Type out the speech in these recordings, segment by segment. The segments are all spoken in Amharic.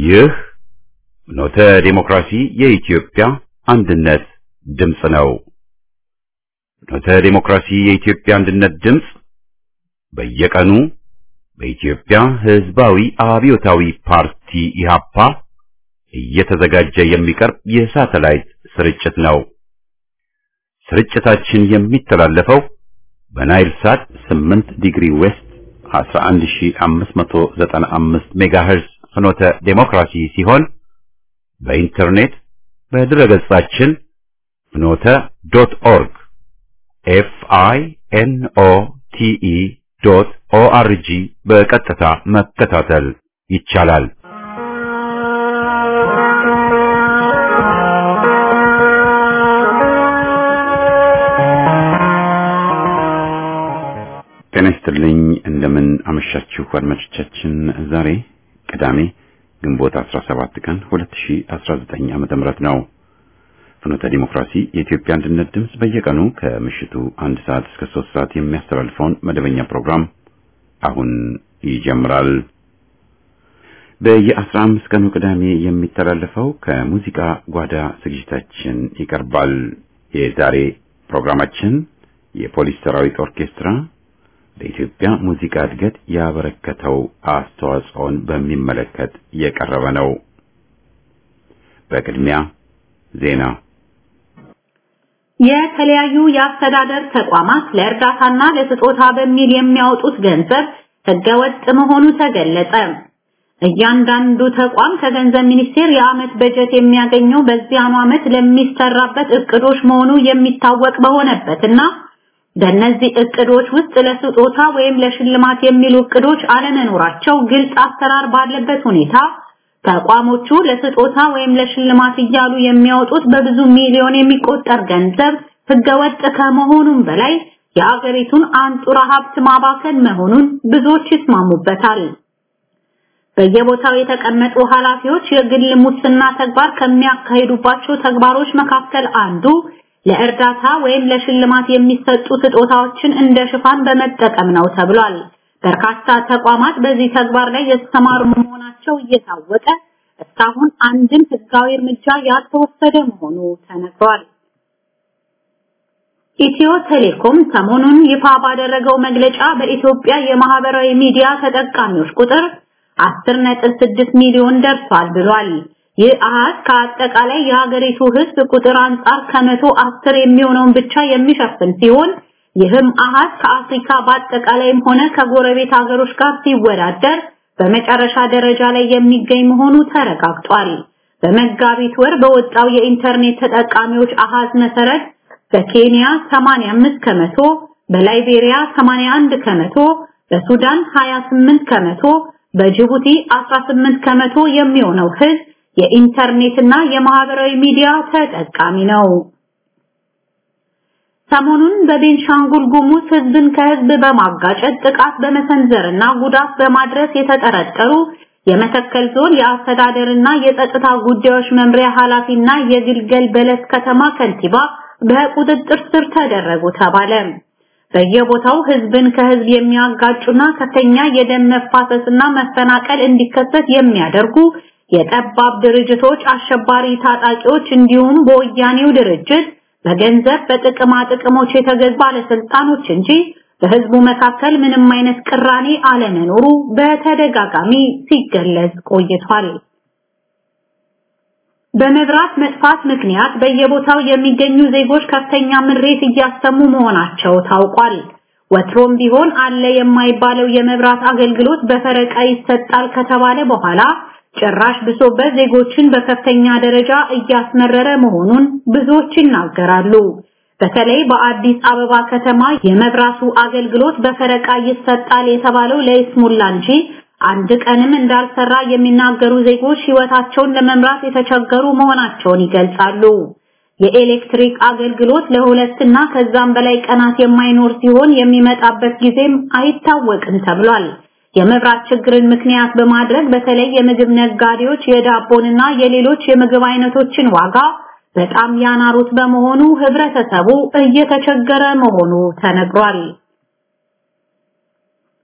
ይህ ኖተ ዴሞክራሲ የኢትዮጵያ አንድነት ድምፅ ነው። ኖተ ዴሞክራሲ የኢትዮጵያ አንድነት ድምፅ በየቀኑ በኢትዮጵያ ሕዝባዊ አብዮታዊ ፓርቲ ኢህአፓ እየተዘጋጀ የሚቀርብ የሳተላይት ስርጭት ነው። ስርጭታችን የሚተላለፈው በናይል ሳት 8 ዲግሪ ዌስት 11595 ሜጋሄርዝ ፍኖተ ዴሞክራሲ ሲሆን በኢንተርኔት በድረገጻችን ፍኖተ ዶት ኦርግ ኤፍ አይ ኤን ኦ ቲ ኢ ዶት ኦ አር ጂ በቀጥታ መከታተል ይቻላል። ጤና ይስጥልኝ። እንደምን አመሻችሁ አድማጮቻችን። ዛሬ ቅዳሜ ግንቦት 17 ቀን 2019 ዓመተ ምህረት ነው። ፍኖተ ዲሞክራሲ የኢትዮጵያ አንድነት ድምፅ በየቀኑ ከምሽቱ አንድ ሰዓት እስከ ሶስት ሰዓት የሚያስተላልፈውን መደበኛ ፕሮግራም አሁን ይጀምራል። በየአስራ አምስት ቀኑ ቅዳሜ የሚተላለፈው ከሙዚቃ ጓዳ ዝግጅታችን ይቀርባል። የዛሬ ፕሮግራማችን የፖሊስ ሰራዊት ኦርኬስትራ ለኢትዮጵያ ሙዚቃ እድገት ያበረከተው አስተዋጽኦን በሚመለከት የቀረበ ነው። በቅድሚያ ዜና። የተለያዩ የአስተዳደር ተቋማት ለእርዳታና ለስጦታ በሚል የሚያወጡት ገንዘብ ህገወጥ መሆኑ ተገለጸ። እያንዳንዱ ተቋም ከገንዘብ ሚኒስቴር የዓመት በጀት የሚያገኘው በዚያኑ ዓመት ለሚሰራበት እቅዶች መሆኑ የሚታወቅ በሆነበትና በእነዚህ እቅዶች ውስጥ ለስጦታ ወይም ለሽልማት የሚሉ እቅዶች አለመኖራቸው ግልጽ አሰራር ባለበት ሁኔታ ተቋሞቹ ለስጦታ ወይም ለሽልማት እያሉ የሚያወጡት በብዙ ሚሊዮን የሚቆጠር ገንዘብ ህገወጥ ከመሆኑም በላይ የአገሪቱን አንጡራ ሀብት ማባከን መሆኑን ብዙዎች ይስማሙበታል። በየቦታው የተቀመጡ ኃላፊዎች የግል ሙስና ተግባር ከሚያካሂዱባቸው ተግባሮች መካከል አንዱ ለእርዳታ ወይም ለሽልማት የሚሰጡ ስጦታዎችን እንደ ሽፋን በመጠቀም ነው ተብሏል። በርካታ ተቋማት በዚህ ተግባር ላይ የተሰማሩ መሆናቸው እየታወቀ እስካሁን አንድም ህጋዊ እርምጃ ያልተወሰደ መሆኑ ተነግሯል። ኢትዮ ቴሌኮም ሰሞኑን ይፋ ባደረገው መግለጫ በኢትዮጵያ የማህበራዊ ሚዲያ ተጠቃሚዎች ቁጥር 10.6 ሚሊዮን ደርሷል ብሏል። ይህ አሃዝ ከአጠቃላይ የሀገሪቱ ህዝብ ቁጥር አንጻር ከመቶ አስር የሚሆነውን ብቻ የሚሸፍን ሲሆን ይህም አሃዝ ከአፍሪካ በአጠቃላይም ሆነ ከጎረቤት ሀገሮች ጋር ሲወዳደር በመጨረሻ ደረጃ ላይ የሚገኝ መሆኑ ተረጋግጧል። በመጋቢት ወር በወጣው የኢንተርኔት ተጠቃሚዎች አሃዝ መሰረት በኬንያ 85 ከመቶ፣ በላይቤሪያ 81 ከመቶ፣ በሱዳን 28 ከመቶ፣ በጅቡቲ 18 ከመቶ የሚሆነው ህዝብ የኢንተርኔትና የማህበራዊ ሚዲያ ተጠቃሚ ነው። ሰሞኑን በቤንሻንጉል ጉሙዝ ህዝብን ከህዝብ በማጋጨት ጥቃት በመሰንዘርና ጉዳት በማድረስ የተጠረጠሩ የመተከል ዞን የአስተዳደርና የጸጥታ ጉዳዮች መምሪያ ኃላፊና የግልገል በለስ ከተማ ከንቲባ በቁጥጥር ስር ተደረጉ ተባለ። በየቦታው ህዝብን ከህዝብ የሚያጋጩና ከፍተኛ የደም መፋሰስና መፈናቀል እንዲከሰት የሚያደርጉ የጠባብ ድርጅቶች አሸባሪ ታጣቂዎች እንዲሁም በወያኔው ድርጅት በገንዘብ በጥቅማ ጥቅሞች የተገዙ ባለስልጣኖች እንጂ በህዝቡ መካከል ምንም አይነት ቅራኔ አለመኖሩ በተደጋጋሚ ሲገለጽ ቆይቷል። በመብራት መጥፋት ምክንያት በየቦታው የሚገኙ ዜጎች ከፍተኛ ምሬት እያሰሙ መሆናቸው ታውቋል። ወትሮም ቢሆን አለ የማይባለው የመብራት አገልግሎት በፈረቃ ይሰጣል ከተባለ በኋላ ጭራሽ ብሶበት ዜጎችን በከፍተኛ ደረጃ እያስመረረ መሆኑን ብዙዎች ይናገራሉ። በተለይ በአዲስ አበባ ከተማ የመብራቱ አገልግሎት በፈረቃ ይሰጣል የተባለው ለይስሙላ እንጂ አንድ ቀንም እንዳልሰራ የሚናገሩ ዜጎች ህይወታቸውን ለመምራት የተቸገሩ መሆናቸውን ይገልጻሉ። የኤሌክትሪክ አገልግሎት ለሁለትና ከዛም በላይ ቀናት የማይኖር ሲሆን የሚመጣበት ጊዜም አይታወቅም ተብሏል። የመብራት ችግርን ምክንያት በማድረግ በተለይ የምግብ ነጋዴዎች የዳቦንና የሌሎች የምግብ አይነቶችን ዋጋ በጣም ያናሩት በመሆኑ ህብረተሰቡ እየተቸገረ መሆኑ ተነግሯል።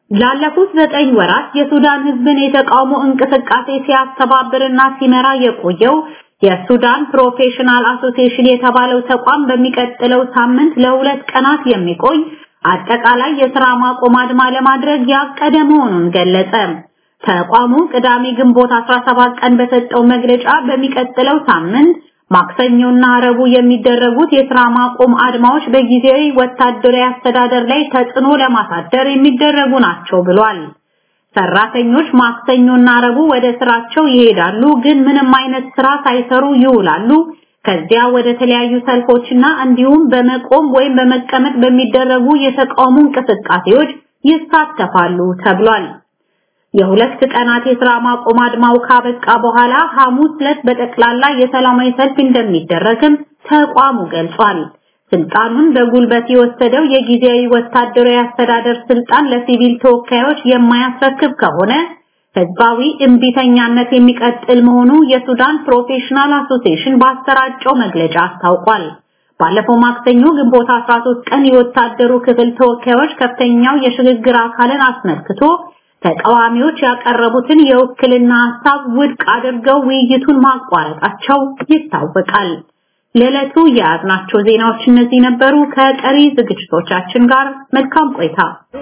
ላለፉት ዘጠኝ ወራት የሱዳን ህዝብን የተቃውሞ እንቅስቃሴ ሲያስተባብርና ሲመራ የቆየው የሱዳን ፕሮፌሽናል አሶሲዬሽን የተባለው ተቋም በሚቀጥለው ሳምንት ለሁለት ቀናት የሚቆይ አጠቃላይ የሥራ ማቆም አድማ ለማድረግ ያቀደ መሆኑን ገለጸ። ተቋሙ ቅዳሜ ግንቦት 17 ቀን በሰጠው መግለጫ በሚቀጥለው ሳምንት ማክሰኞና ረቡዕ የሚደረጉት የሥራ ማቆም አድማዎች በጊዜያዊ ወታደራዊ አስተዳደር ላይ ተጽዕኖ ለማሳደር የሚደረጉ ናቸው ብሏል። ሰራተኞች ማክሰኞና ረቡዕ ወደ ስራቸው ይሄዳሉ፣ ግን ምንም አይነት ስራ ሳይሰሩ ይውላሉ። ከዚያ ወደ ተለያዩ ሰልፎችና እንዲሁም በመቆም ወይም በመቀመጥ በሚደረጉ የተቃውሞ እንቅስቃሴዎች ይሳተፋሉ ተብሏል። የሁለት ቀናት የሥራ ማቆም አድማው ካበቃ በኋላ ሐሙስ ዕለት በጠቅላላ የሰላማዊ ሰልፍ እንደሚደረግም ተቋሙ ገልጿል። ስልጣኑን በጉልበት የወሰደው የጊዜያዊ ወታደራዊ አስተዳደር ስልጣን ለሲቪል ተወካዮች የማያስረክብ ከሆነ ህዝባዊ እምቢተኛነት የሚቀጥል መሆኑ የሱዳን ፕሮፌሽናል አሶሲዬሽን ባሰራጨው መግለጫ አስታውቋል። ባለፈው ማክሰኞ ግንቦት 13 ቀን የወታደሩ ክፍል ተወካዮች ከፍተኛው የሽግግር አካልን አስመልክቶ ተቃዋሚዎች ያቀረቡትን የውክልና ሐሳብ ውድቅ አድርገው ውይይቱን ማቋረጣቸው ይታወቃል። ለዕለቱ የያዝናቸው ዜናዎች እነዚህ ነበሩ። ከቀሪ ዝግጅቶቻችን ጋር መልካም ቆይታ።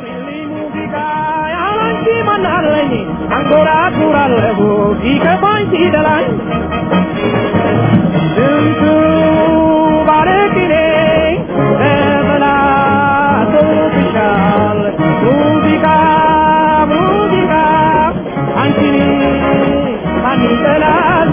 አንጎራጉራለሁ ሲከፋኝ ሲደላኝ ስንቱ ባለቅኔ ተበላሽቶብሻል ሙዚቃ ሙዚቃ አንቺን ማን ይጠላል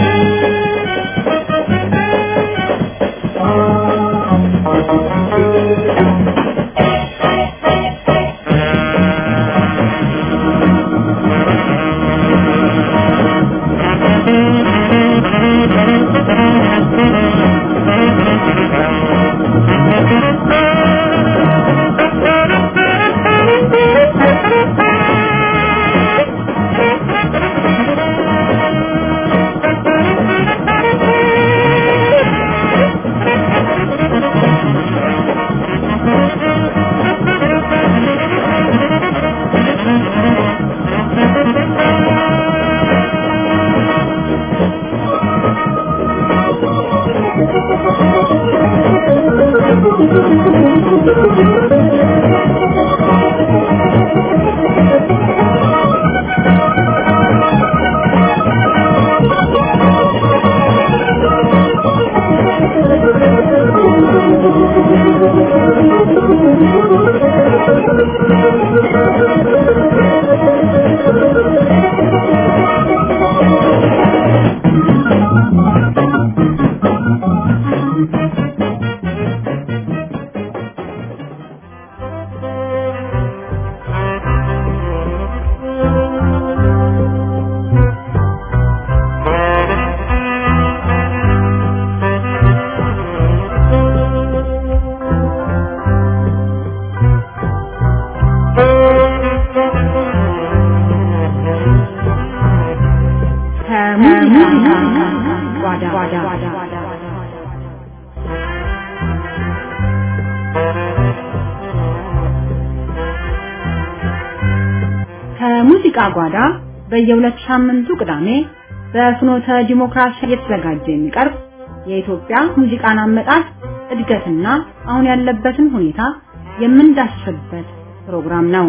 ከሙዚቃ ጓዳ በየሁለት ሳምንቱ ቅዳሜ በፍኖተ ዲሞክራሲ እየተዘጋጀ የሚቀርብ የኢትዮጵያ ሙዚቃን አመጣጥ እድገትና አሁን ያለበትን ሁኔታ የምንዳስስበት ፕሮግራም ነው።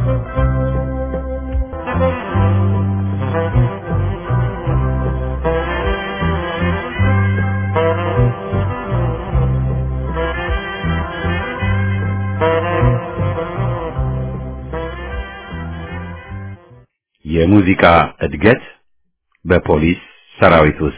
የሙዚቃ እድገት በፖሊስ ሰራዊት ውስጥ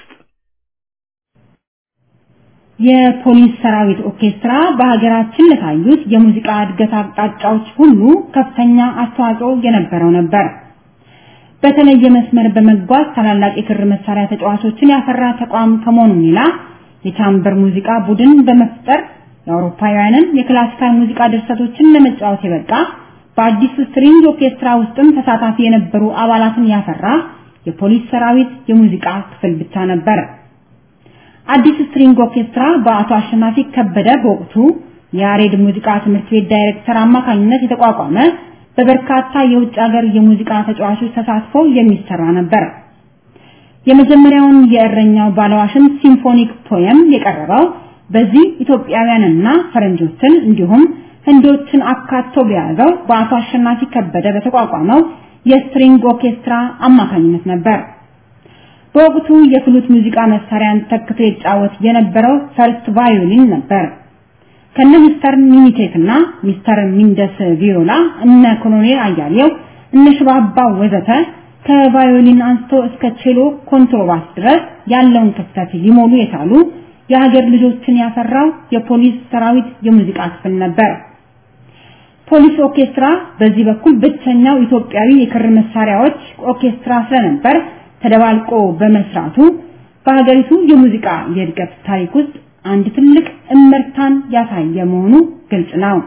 የፖሊስ ሰራዊት ኦርኬስትራ በሀገራችን ለታዩት የሙዚቃ እድገት አቅጣጫዎች ሁሉ ከፍተኛ አስተዋጽኦ የነበረው ነበር። በተለየ መስመር በመጓዝ ታላላቅ የክር መሳሪያ ተጫዋቾችን ያፈራ ተቋም ከመሆኑ ሌላ የቻምበር ሙዚቃ ቡድን በመፍጠር የአውሮፓውያንን የክላሲካል ሙዚቃ ድርሰቶችን ለመጫወት የበቃ በአዲሱ ስትሪንግ ኦርኬስትራ ውስጥም ተሳታፊ የነበሩ አባላትን ያፈራ የፖሊስ ሰራዊት የሙዚቃ ክፍል ብቻ ነበር። አዲስ ስትሪንግ ኦርኬስትራ በአቶ አሸናፊ ከበደ በወቅቱ የያሬድ ሙዚቃ ትምህርት ቤት ዳይሬክተር አማካኝነት የተቋቋመ በበርካታ የውጭ ሀገር የሙዚቃ ተጫዋቾች ተሳትፎ የሚሰራ ነበር። የመጀመሪያውን የእረኛው ባለዋሽን ሲምፎኒክ ፖየም የቀረበው በዚህ ኢትዮጵያውያንና ፈረንጆችን እንዲሁም ህንዶችን አካቶ በያዘው በአቶ አሸናፊ ከበደ በተቋቋመው የስትሪንግ ኦርኬስትራ አማካኝነት ነበር። በወቅቱ የፍሉት ሙዚቃ መሳሪያን ተክቶ ይጫወት የነበረው ፈርስት ቫዮሊን ነበር። ከነ ሚስተር ሚኒቴክ እና ሚስተር ሚንደስ ቪዮላ እነ ኮሎኔል አያሌው እነ ሽባባ ወዘተ ከቫዮሊን አንስቶ እስከ ቼሎ ኮንትሮባስ ድረስ ያለውን ክፍተት ሊሞሉ የቻሉ የሀገር ልጆችን ያፈራው የፖሊስ ሰራዊት የሙዚቃ ክፍል ነበር። ፖሊስ ኦርኬስትራ በዚህ በኩል ብቸኛው ኢትዮጵያዊ የክር መሳሪያዎች ኦርኬስትራ ስለነበር ተደባልቆ በመስራቱ በሀገሪቱ የሙዚቃ የእድገት ታሪክ ውስጥ አንድ ትልቅ እመርታን ያሳየ መሆኑ ግልጽ ነው።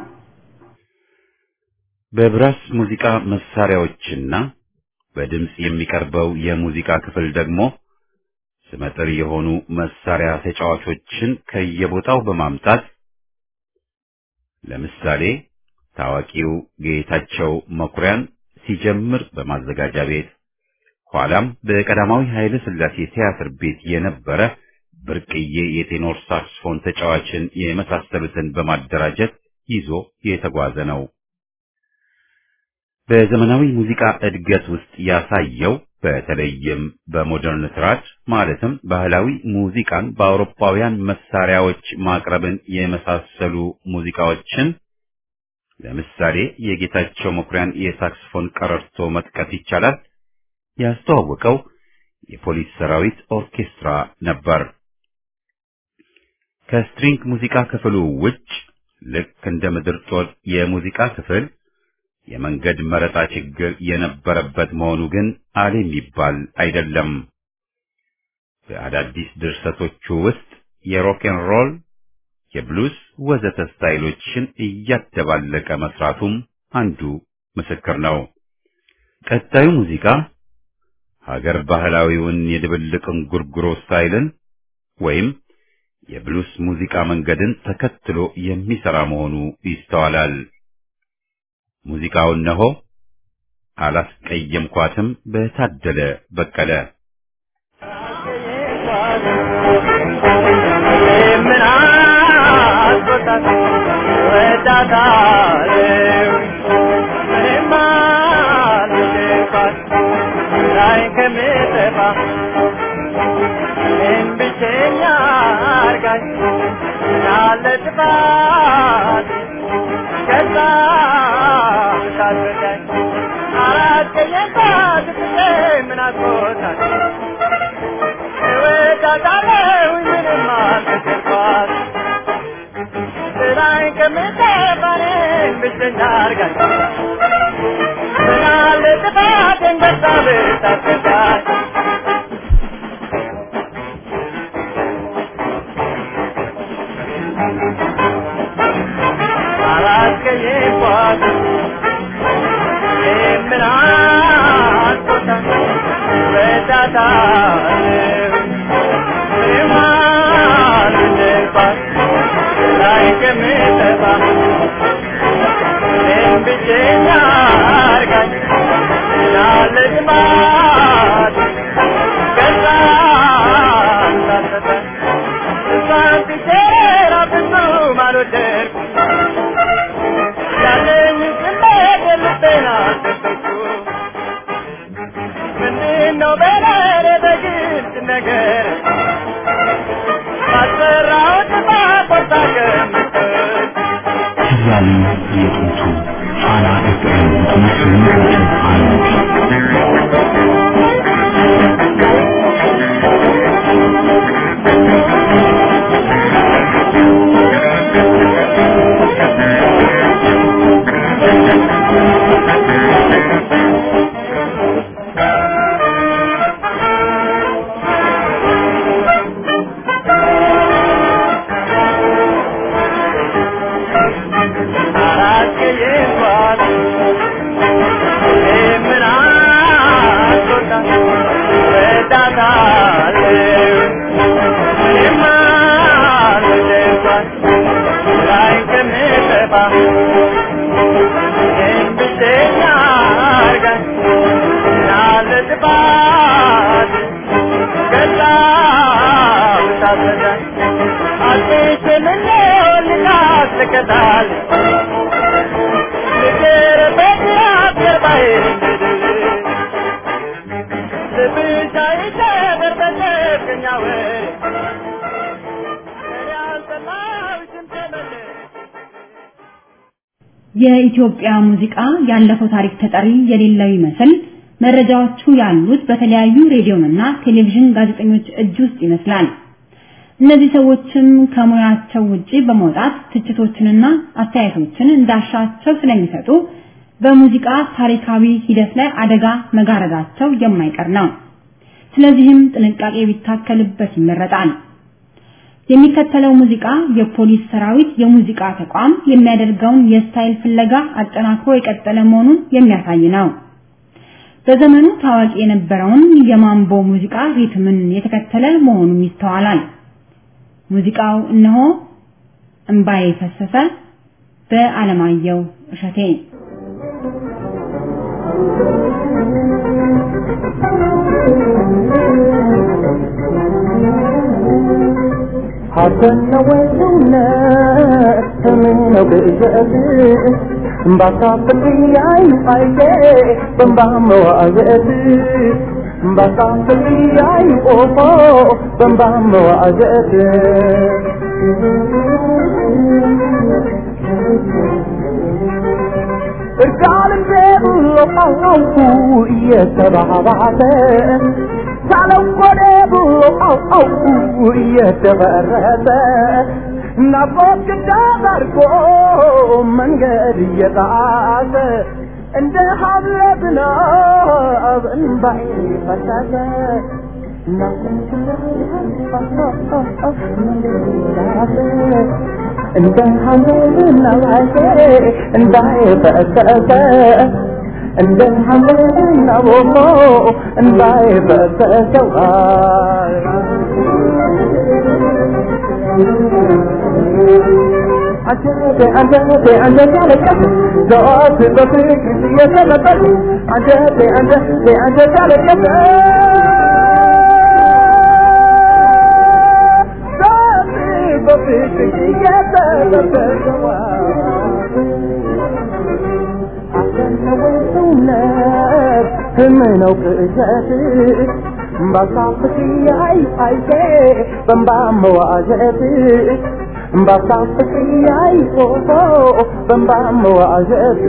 በብራስ ሙዚቃ መሳሪያዎችና በድምጽ የሚቀርበው የሙዚቃ ክፍል ደግሞ ስመጥር የሆኑ መሳሪያ ተጫዋቾችን ከየቦታው በማምጣት ለምሳሌ ታዋቂው ጌታቸው መኩሪያን ሲጀምር በማዘጋጃ ቤት ኋላም በቀዳማዊ ኃይለ ሥላሴ ቲያትር ቤት የነበረ ብርቅዬ የቴኖር ሳክስፎን ተጫዋችን የመሳሰሉትን በማደራጀት ይዞ የተጓዘ ነው። በዘመናዊ ሙዚቃ እድገት ውስጥ ያሳየው በተለይም በሞደርን ትራድ ማለትም ባህላዊ ሙዚቃን በአውሮፓውያን መሳሪያዎች ማቅረብን የመሳሰሉ ሙዚቃዎችን ለምሳሌ የጌታቸው መኩሪያን የሳክስፎን ቀረርቶ መጥቀስ ይቻላል። ያስተዋወቀው የፖሊስ ሰራዊት ኦርኬስትራ ነበር። ከስትሪንግ ሙዚቃ ክፍሉ ውጭ ልክ እንደ ምድር ጦር የሙዚቃ ክፍል የመንገድ መረጣ ችግር የነበረበት መሆኑ ግን አለ የሚባል አይደለም። በአዳዲስ ድርሰቶቹ ውስጥ የሮክን ሮል፣ የብሉስ ወዘተ ስታይሎችን እያደባለቀ መስራቱም አንዱ ምስክር ነው። ቀጣዩ ሙዚቃ ሀገር ባህላዊውን የድብልቅ እንጉርጉሮ ስታይልን ወይም የብሉስ ሙዚቃ መንገድን ተከትሎ የሚሰራ መሆኑ ይስተዋላል። ሙዚቃው እነሆ አላስቀየምኳትም በታደለ በቀለ ምን አስቆጣት ወዳታለው ምንም አልልባት ላይ ከምጠፋ ምን ብቸኛ አርጋኝ ያለ ጥፋት ከዛ ሳትረዳኝ አላስቀየምኳት ብዬ ምን አስቆጣት እወዳታለሁ ምንም አልተሰኳት ስራዬን ከምጠፋኔን ብቸኛ አርጋኝ ምናለ ጥፋቴን በዛ ብታስረዳኝ አላስቀየምኳት የምን አስቆጣት ወዳታለሁ ምንም አልልባት ላይ ከምጠፋ እኔም ብቸኛ አርጋኝ ያለ ልማድ ከዛ ሳትረዳኝ እሷን ብቼራ ብዙም አልወደድኩም ያለኝ ስሜት ልቤን አልደበኩም ምንድነው በለሬ በግልጽ ነገር ባሰራሁት ባቆርጣ ገምተኝ ያሉ የጥንቱ ፋና ኤፍኤም መስሎኝ አንድ አላስቀየምኳት የምን አስቆጣት ወዳታለሁ ምንም አልልባት ላይ ከምጠፋ እኔም ብቸኛ ይሸታል ፍቅር በዚያት ገባይ ልብሽ አይሰበር በጨፍኛ ወሬ እኔ አልጠላሁሽም ተመለሽ የኢትዮጵያ ሙዚቃ ያለፈው ታሪክ ተጠሪ የሌለው ይመስል መረጃዎቹ ያሉት በተለያዩ ሬዲዮና ቴሌቪዥን ጋዜጠኞች እጅ ውስጥ ይመስላል። እነዚህ ሰዎችም ከሙያቸው ውጪ በመውጣት ትችቶችንና አስተያየቶችን እንዳሻቸው ስለሚሰጡ በሙዚቃ ታሪካዊ ሂደት ላይ አደጋ መጋረዳቸው የማይቀር ነው። ስለዚህም ጥንቃቄ ቢታከልበት ይመረጣል። የሚከተለው ሙዚቃ የፖሊስ ሰራዊት የሙዚቃ ተቋም የሚያደርገውን የስታይል ፍለጋ አጠናክሮ የቀጠለ መሆኑን የሚያሳይ ነው። በዘመኑ ታዋቂ የነበረውን የማምቦ ሙዚቃ ሪትምን የተከተለ መሆኑም ይስተዋላል። ሙዚቃው እነሆ እምባዬ ፈሰሰ በአለማየሁ እሸቴ ሀገነ ወይነት ስምነው ብእዘት እምባሳፍልያይ አይቴ በንባ መዋዘት እምባሳፍልያይ ኦፎ በንባ መዋዘት እርቃልም ብሎ ቃውቁ እየተባባተ ሳለቆደ ብሎ ቃውቁ እየተበረተ ናፍቆት ግዳት አድርጎ መንገድ እየጣሰ እንደ ሀብለ ዝናብ እንባይ ፈሰሰ እንደ ሀብለ ዝናብ እንባይ ፈሰሰ እንደ ሀብለ ዝናብ እንባይ ፈሰሰ አንጀቴ አንጀቴ አንጀቴ አለቀስ ዘወትር በፍቅር እየተለበስ አንጀቴ አንጀቴ አንጀቴ አለቀስ ዘወትር በፍቅር እየተለበስ አሰነወይ ሰውነት ህምነው ቅዠት ባሳፍት ያይ አይቴ በንባ መዋዘት ባሳፍት ያይ ፎቶ በንባ መዋዘት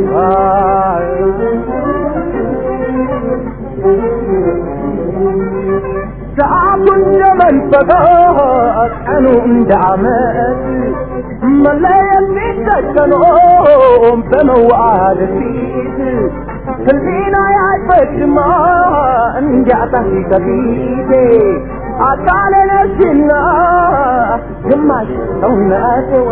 ሰዓቱን የመንፈቀ ቀኑ እንደ ዓመት መለየት ሲተከኖ በመዋደድ ፊት ህሊና ያይፈጅማ እንዲያጣሽ ከፊቴ አካሌ ነሽና ግማሽ ሰውነቴዋ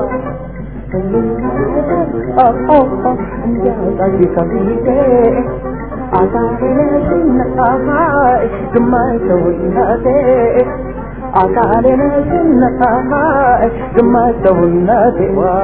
እንዲያጣሽ ከፊቴ አካሌ ነሽና ግማሽ ሰውነቴ አካሌ ነሽና ግማሽ ሰውነቴ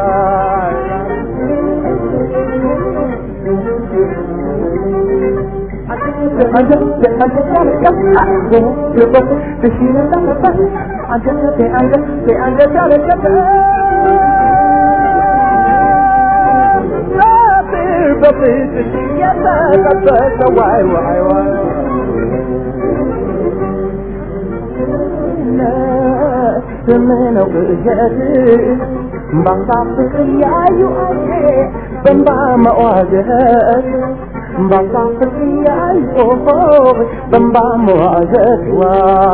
ዋይ ዋይ ዋይ ስምነው ቅዠት ባሳፍቅ ያዩ አዬ በንባ መዋዘት ባሳፍቅ ያዩ በንባ መዋዘት ዋ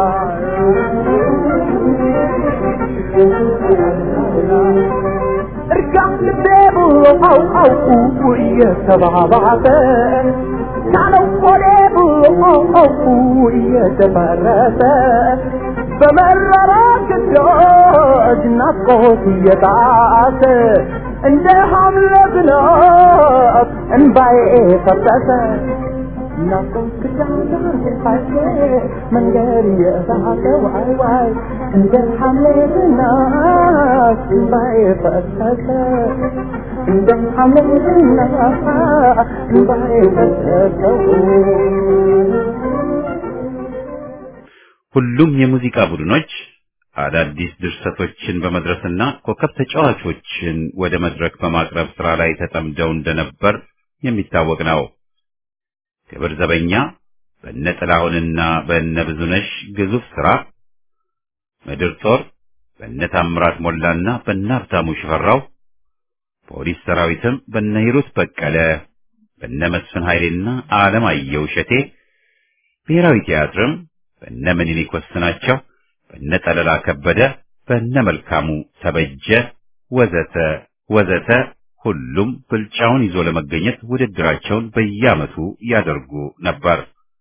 እርጋም ልቤ ብሎ አው አውቁ እየተባባተ ናለው ቆዴ ብሎ አው አውቁ እየተበረሰ በመረራ ግዳጅ ናፍቆት እየጣሰ እንደ ሐምለ ዝናብ እንባዬ ፈሰሰ ናፍቆት ግዳጅ ፋሴ መንገድ እየሳቀ ዋይ ዋይ እንደ ሐምለ ዝናብ እንባዬ ፈሰሰ እንደ ሐምለ ዝናብ እንባዬ ፈሰሰ ሁሉም የሙዚቃ ቡድኖች አዳዲስ ድርሰቶችን በመድረስና ኮከብ ተጫዋቾችን ወደ መድረክ በማቅረብ ስራ ላይ ተጠምደው እንደነበር የሚታወቅ ነው። ክብር ዘበኛ በእነ ጥላሁንና በእነ ብዙነሽ ግዙፍ ስራ፣ ምድር ጦር በእነ ታምራት ሞላና በእነ ሀብታሙ ሽፈራው፣ ፖሊስ ሰራዊትም በእነ ሂሩት በቀለ፣ በእነ መስፍን ኃይሌና አለማየሁ እሸቴ፣ ብሔራዊ ቲያትርም በእነ ምኒልክ ወስናቸው፣ በእነ ጠለላ ከበደ፣ በእነ መልካሙ ተበጀ ወዘተ ወዘተ ሁሉም ብልጫውን ይዞ ለመገኘት ውድድራቸውን በየዓመቱ ያደርጉ ነበር።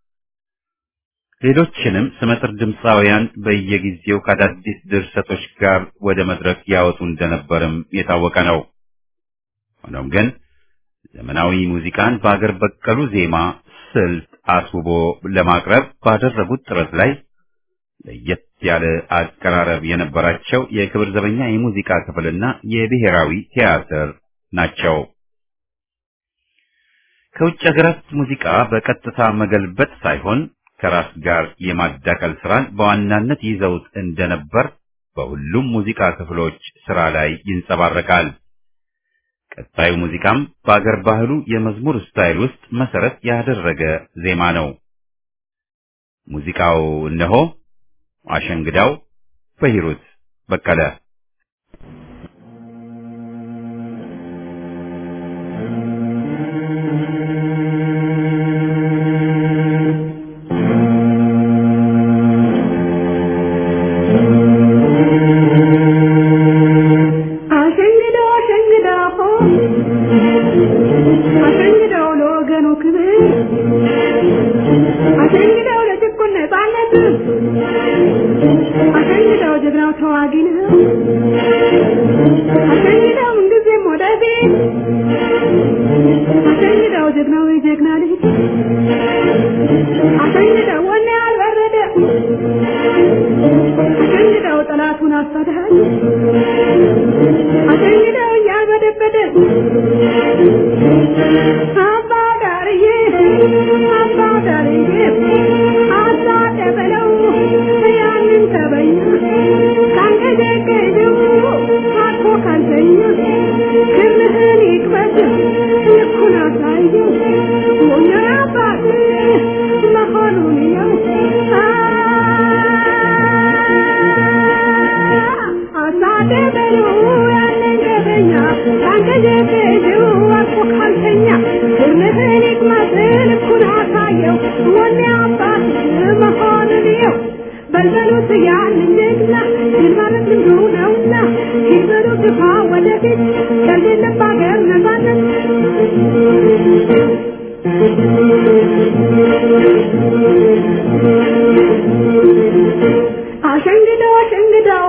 ሌሎችንም ስመጥር ድምፃውያን በየጊዜው ከአዳዲስ ድርሰቶች ጋር ወደ መድረክ ያወጡ እንደነበርም የታወቀ ነው። ሆኖም ግን ዘመናዊ ሙዚቃን በአገር በቀሉ ዜማ ስልት አስውቦ ለማቅረብ ባደረጉት ጥረት ላይ ለየት ያለ አቀራረብ የነበራቸው የክብር ዘበኛ የሙዚቃ ክፍልና የብሔራዊ ቲያትር ናቸው። ከውጭ ሀገራት ሙዚቃ በቀጥታ መገልበጥ ሳይሆን ከራስ ጋር የማዳቀል ስራን በዋናነት ይዘውት እንደነበር በሁሉም ሙዚቃ ክፍሎች ስራ ላይ ይንጸባረቃል። ቀጣዩ ሙዚቃም በአገር ባህሉ የመዝሙር ስታይል ውስጥ መሰረት ያደረገ ዜማ ነው። ሙዚቃው እነሆ አሸንግዳው በሂሩት በቀለ አሸንግደው አሸንግደው አሸንግደው ለወገኑ ክብር አሸንግደው ለጭቁን ነፃነት አሸንግደው ጀግናው ተዋጊ ነው አሸንግደው ምንጊዜም ወደፊት አሸንግደው ጀግናው የጀግና ልጅ አሸንግደው ወኔ አልበረደ አሸንግደው ጠላቱን አሳድሃል አሸንግደው እያልበደበደ አባ ዳርዬ አባ ዳርዬ አባ ደበለው ያንን ተበኛ ካንገጀገጀው አኮ ካልተኛ ክርህን ይቅበት ልኩን አሳየው ሞኛ አባት መሆኑን ያው አሳደበሉ ያንን ገበኛ ካንገጀገጀው አኮ ካልተኛ ክርህን ይቅመት ልኩን አሳየው ወኔ አባት መሆኑን ያው በልበሉት ያንን ጀግና ድል ማለት ልምዱ ነውና ሂበሉ ግፋ ወደፊት ከሌለም በሀገር ነፃነት አሸንግደው አሸንግደው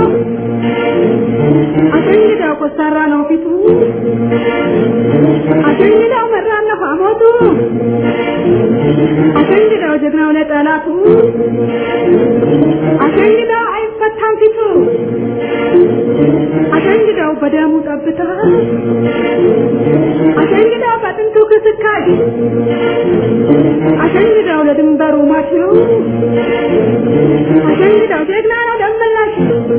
አሸንግደው ኮስታራ ነው ፊቱ አሸንግደው መራን ነው ሐሞቱ አሸንግደው ጀግናው ለጠላቱ አሸንግደው አይፈታም ፊቱ አሸንግደው በደሙ ጠብታ አሸንግደው በጥንቱ ክስካሽ አሸንግደው ለድንበሩ ማች ነው አሸንግደው ጀግና ነው ደመላሽ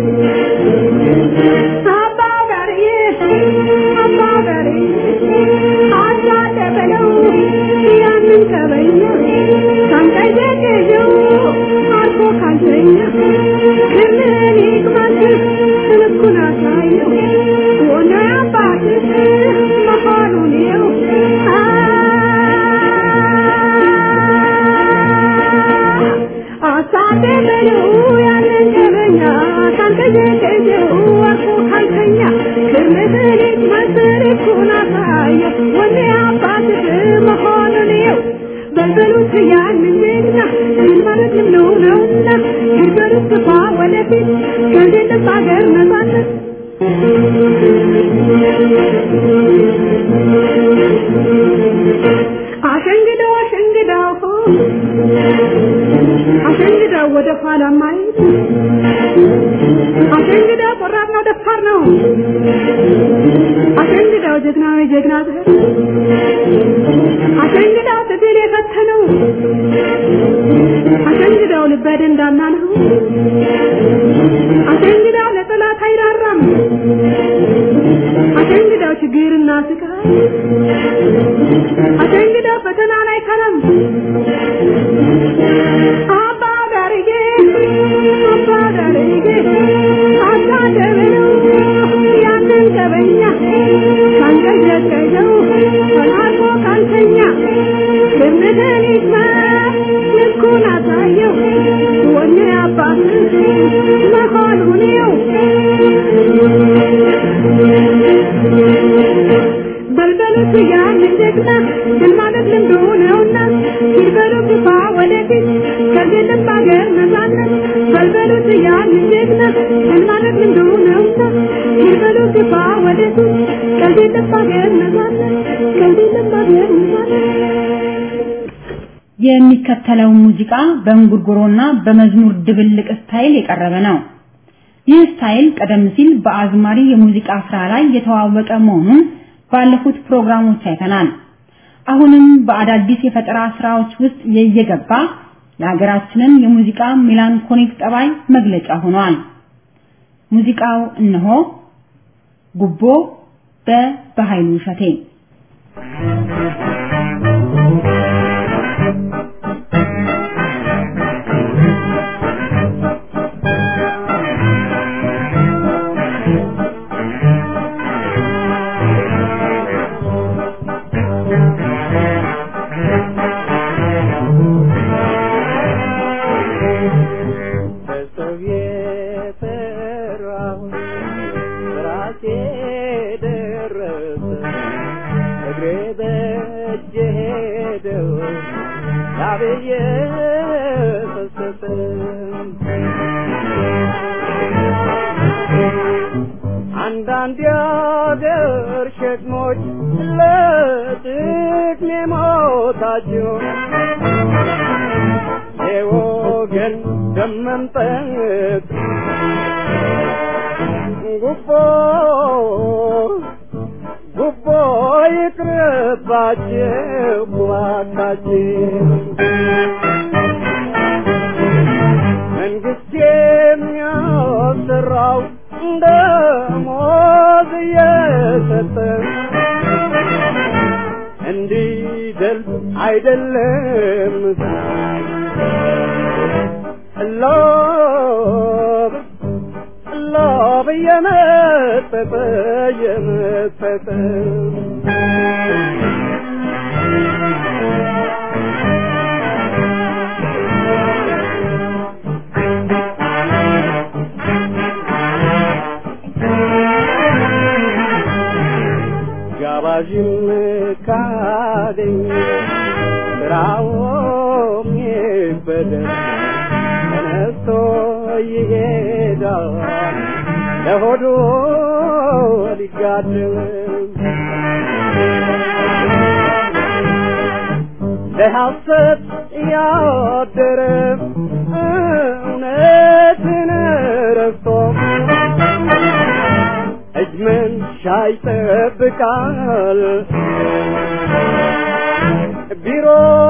አባ ጋርዬ አባ ጋርዬ አባ ደበለው ያንን ከበኛ ካንቀየቀየው አልፎ ካልተኛ ክርምን ይቅማት ልኩን አሳየው ሆነ አባት መሆኑን የው አሳደበለው ያንን ከበኛ ካንቀየቀየው አልፎ ካልተኛ ክርምን ይቅማት ልኩን አሳየው ሆነ አባት መሆኑን የው በልበሉት ያንን ጀግና ድል ማለት ልምዱ ነውና ሂበሉት ግፋ ወደፊት ከሌለም ሀገር ነፃነት አሸንግደው አሸንግደው አሸንግደው ወደ ኋላ ማየት አሸንግደው ቆራጥ ነው ደፋር ነው አሸንግደው ጀግናዊ ጀግና ዘር አሸንግደው ትግል የፈተነው አሸንግደው ልበ ደንዳና ነው አሸንግዳው ለጠላት አይራራም አሸንግዳው ችግርና ስቃይ አሸንግዳው ፈተናን አይከረም አባ ዳርጌ አባ ዳርጌ አባ ደበለው ያንን ገበኛ ካንቀዠቀዠው ተላልፎ ካልተኛ ግምትን ይስማ ልኩን አሳየው ወኔ አባት መሆኑን የው በልበሉት ያንን ጀግና ድል ማለት ልምዱ ነውና ሲበሉ ግፋ ወደፊት ከዚህ ሀገር ነፃነት በልበሉት ያንን ጀግና ድል ማለት ልምዱ ነውና ሲበሉ ግፋ ወደፊት ከዚህ ሀገር ነፃነት ከዚህ ሀገር ነፃነት የሚከተለው ሙዚቃ በእንጉርጉሮና በመዝሙር ድብልቅ ስታይል የቀረበ ነው። ይህ ስታይል ቀደም ሲል በአዝማሪ የሙዚቃ ስራ ላይ የተዋወቀ መሆኑን ባለፉት ፕሮግራሞች አይተናል። አሁንም በአዳዲስ የፈጠራ ስራዎች ውስጥ እየገባ የሀገራችንን የሙዚቃ ሜላንኮሊክ ጠባይ መግለጫ ሆኗል። ሙዚቃው እነሆ ጉቦ በበኃይሉ እሸቴ በሰው የፈራሁ ራሴ ደረሰ እግሬ በእጄ ሄደው ላብዬ ፈሰሰ አንዳንድ የአገር ሸክሞች ለጥቅሜ ሞታቸው የወገን ደም መምጠጥ ጉቦ ጉቦ ይቅርባችሁ እባካችሁ መንግስት የሚያሰራው ደሞዝ እየሰጠ እንዲደል አይደለም ሎብ ሎብ እየመጠጠ እየመጠጠ ጋባዥም ካገኝ ስራውም ይበደል ተነስቶ ይሄዳል ለሆዱ ሊጋድም ለሐሰት ያደረ እውነትን ረስቶ እጅ መንሻ ይጠብቃል ቢሮ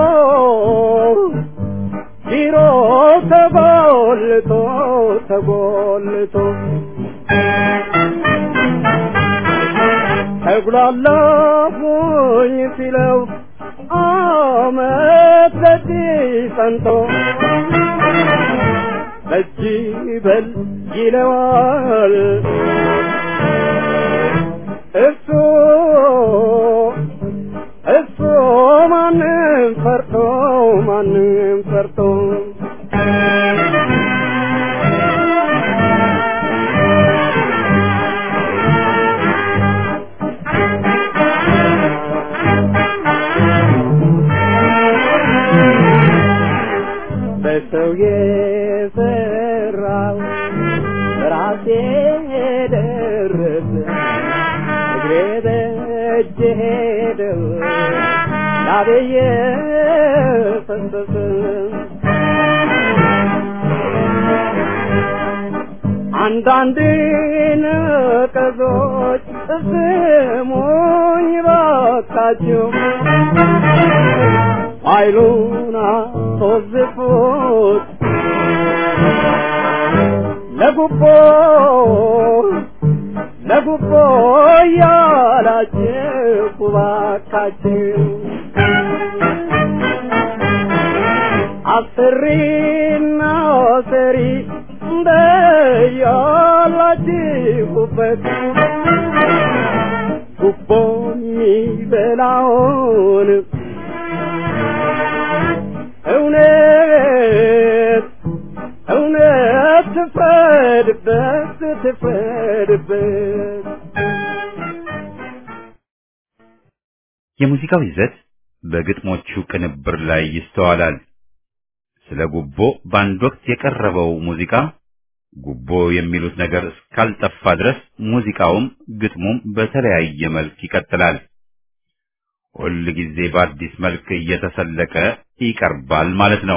ቢሮ ተጎልቶ ተጎልቶ ተጉላላሁኝ ሲለው አመት በዚህ ጸንቶ በጅ በል ይለዋል እሱ እሱ ማንም ፈርቶ ማንም ፈርቶ በሰው የሰራው ራሴ ደረሰ እግሬ በእጄ ሄደው ላቤየ ፈሰሰ አንዳንድ ነቀዞች ስሙኝ ባካችሁ ኃይሉን አስወዝፉት ለጉቦ ለጉቦ ያላችሁ ባካችሁ አስሪና ሰሪ እንደያላችሁበት ጉቦ የሚበላውን እውነት እውነት ትፍረድበት ትፍረድበት የሙዚቃው ይዘት በግጥሞቹ ቅንብር ላይ ይስተዋላል። ስለ ጉቦ በአንድ ወቅት የቀረበው ሙዚቃ ጉቦ የሚሉት ነገር እስካልጠፋ ድረስ ሙዚቃውም ግጥሙም በተለያየ መልክ ይቀጥላል። ሁል ጊዜ በአዲስ መልክ እየተሰለቀ ይቀርባል ማለት ነው።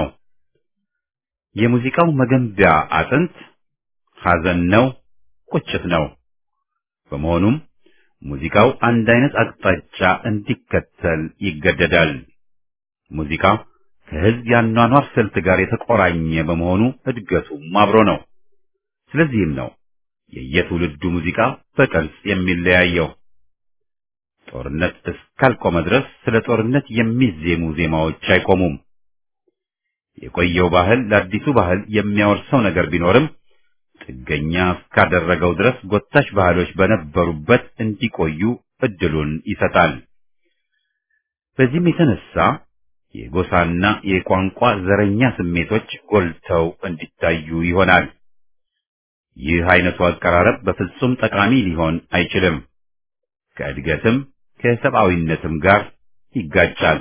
የሙዚቃው መገንቢያ አጥንት ሐዘን ነው፣ ቁጭት ነው። በመሆኑም ሙዚቃው አንድ አይነት አቅጣጫ እንዲከተል ይገደዳል። ሙዚቃ ከህዝብ ያኗኗር ስልት ጋር የተቆራኘ በመሆኑ እድገቱም አብሮ ነው። ስለዚህም ነው የየትውልዱ ሙዚቃ በቅርጽ የሚለያየው። ጦርነት እስካልቆመ ድረስ ስለ ጦርነት የሚዜሙ ዜማዎች አይቆሙም። የቆየው ባህል ለአዲሱ ባህል የሚያወርሰው ነገር ቢኖርም ጥገኛ እስካደረገው ድረስ ጎታች ባህሎች በነበሩበት እንዲቆዩ እድሉን ይሰጣል። በዚህም የተነሳ የጎሳና የቋንቋ ዘረኛ ስሜቶች ጎልተው እንዲታዩ ይሆናል። ይህ አይነቱ አቀራረብ በፍጹም ጠቃሚ ሊሆን አይችልም። ከእድገትም ከሰብአዊነትም ጋር ይጋጫል።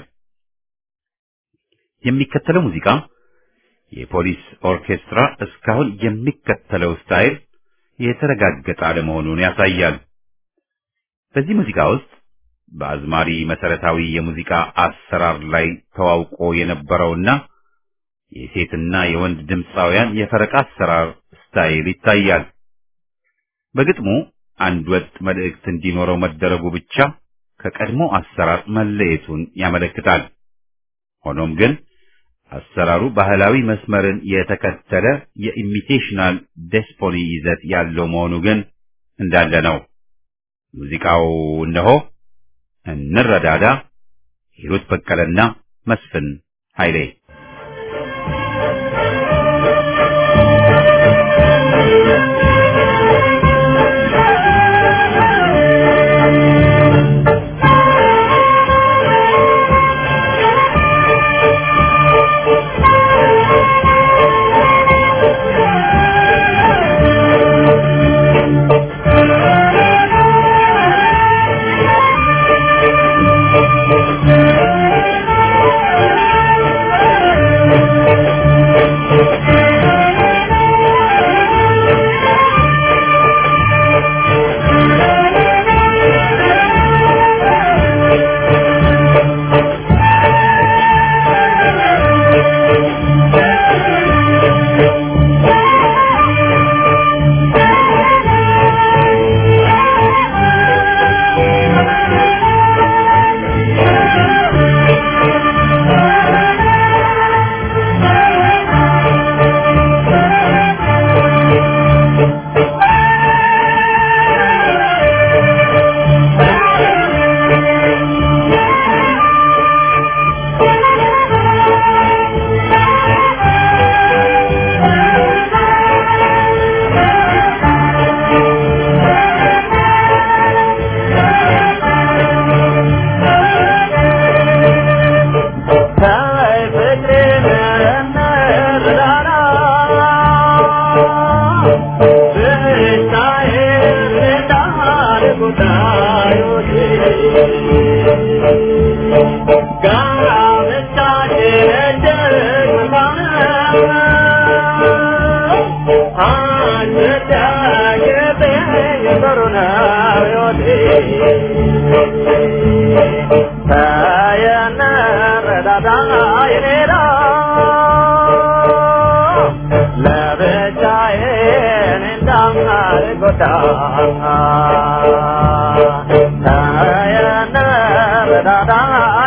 የሚከተለው ሙዚቃ የፖሊስ ኦርኬስትራ እስካሁን የሚከተለው ስታይል የተረጋገጠ አለመሆኑን ያሳያል። በዚህ ሙዚቃ ውስጥ በአዝማሪ መሰረታዊ የሙዚቃ አሰራር ላይ ተዋውቆ የነበረውና የሴትና የወንድ ድምፃውያን የፈረቃ አሰራር ስታይል ይታያል። በግጥሙ አንድ ወጥ መልእክት እንዲኖረው መደረጉ ብቻ ከቀድሞ አሰራር መለየቱን ያመለክታል። ሆኖም ግን አሰራሩ ባህላዊ መስመርን የተከተለ የኢሚቴሽናል ዴስፖኒ ይዘት ያለው መሆኑ ግን እንዳለ ነው። ሙዚቃው እነሆ እንረዳዳ፣ ሂሩት በቀለና መስፍን ኃይሌ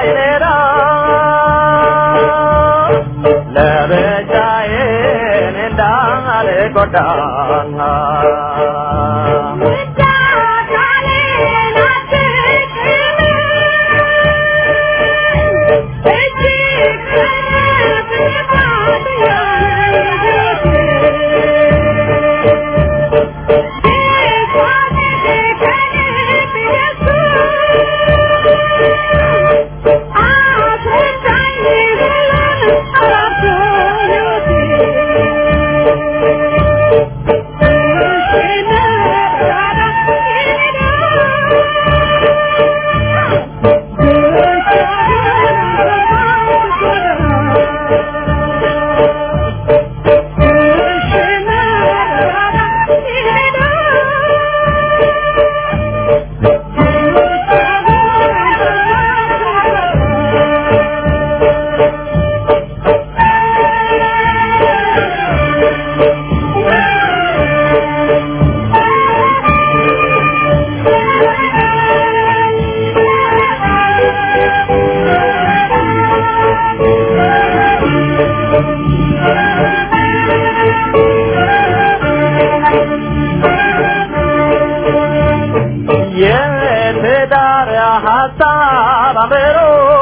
ለብቻዬን የትዳር ሀሳብ አምሮ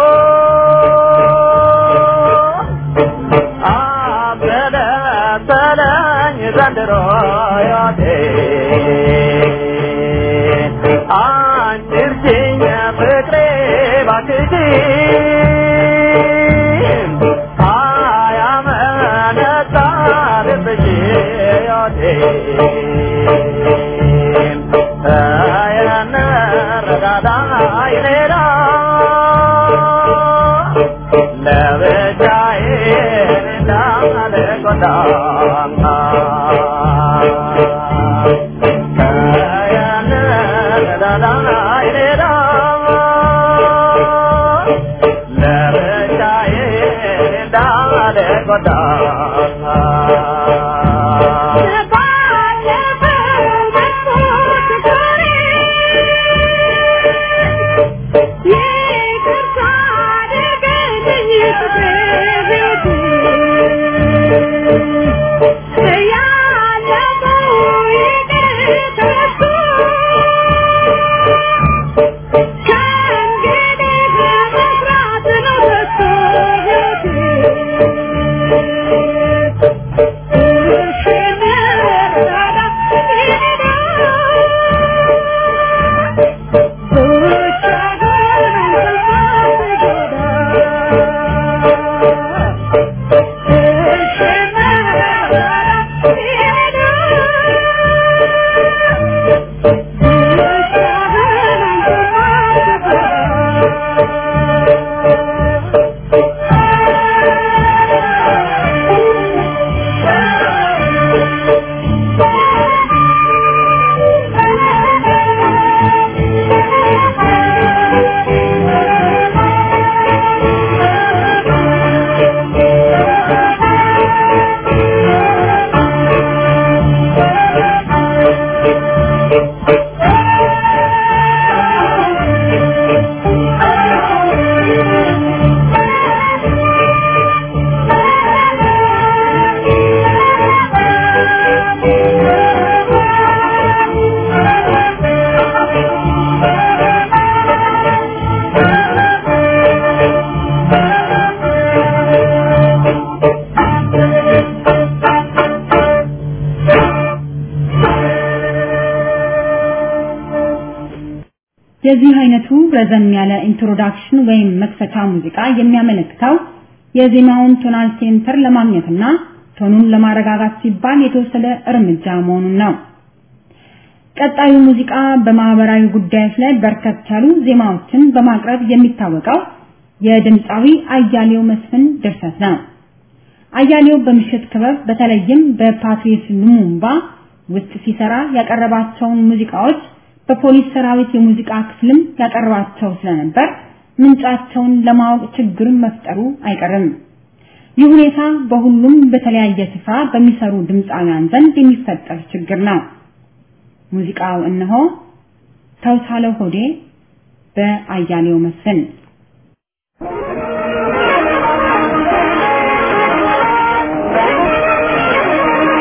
አበለተለኝ ዘንድሮ ያቴ አንቺ እርጅኝ ፍቅሬ ባክሽ አያመነታ ልብሽ ያቴ ረጋዳ ይሌላ ለብቻዬ እንዳልጎዳ ረጋዳ ይሌላ ለብቻዬ እንዳልጎዳ የዚህ አይነቱ ረዘም ያለ ኢንትሮዳክሽን ወይም መክፈቻ ሙዚቃ የሚያመለክተው የዜማውን ቶናል ሴንተር ለማግኘትና ቶኑን ለማረጋጋት ሲባል የተወሰደ እርምጃ መሆኑን ነው። ቀጣዩ ሙዚቃ በማህበራዊ ጉዳዮች ላይ በርከት ያሉ ዜማዎችን በማቅረብ የሚታወቀው የድምፃዊ አያሌው መስፍን ድርሰት ነው። አያሌው በምሽት ክበብ በተለይም በፓትሪስ ሉሙምባ ውስጥ ሲሰራ ያቀረባቸውን ሙዚቃዎች በፖሊስ ሰራዊት የሙዚቃ ክፍልም ያቀርባቸው ስለነበር ምንጫቸውን ለማወቅ ችግር መፍጠሩ አይቀርም። ይህ ሁኔታ በሁሉም በተለያየ ስፍራ በሚሰሩ ድምፃውያን ዘንድ የሚፈጠር ችግር ነው። ሙዚቃው እነሆ ተውሳለው ሆዴ በአያሌው መስፍን ♪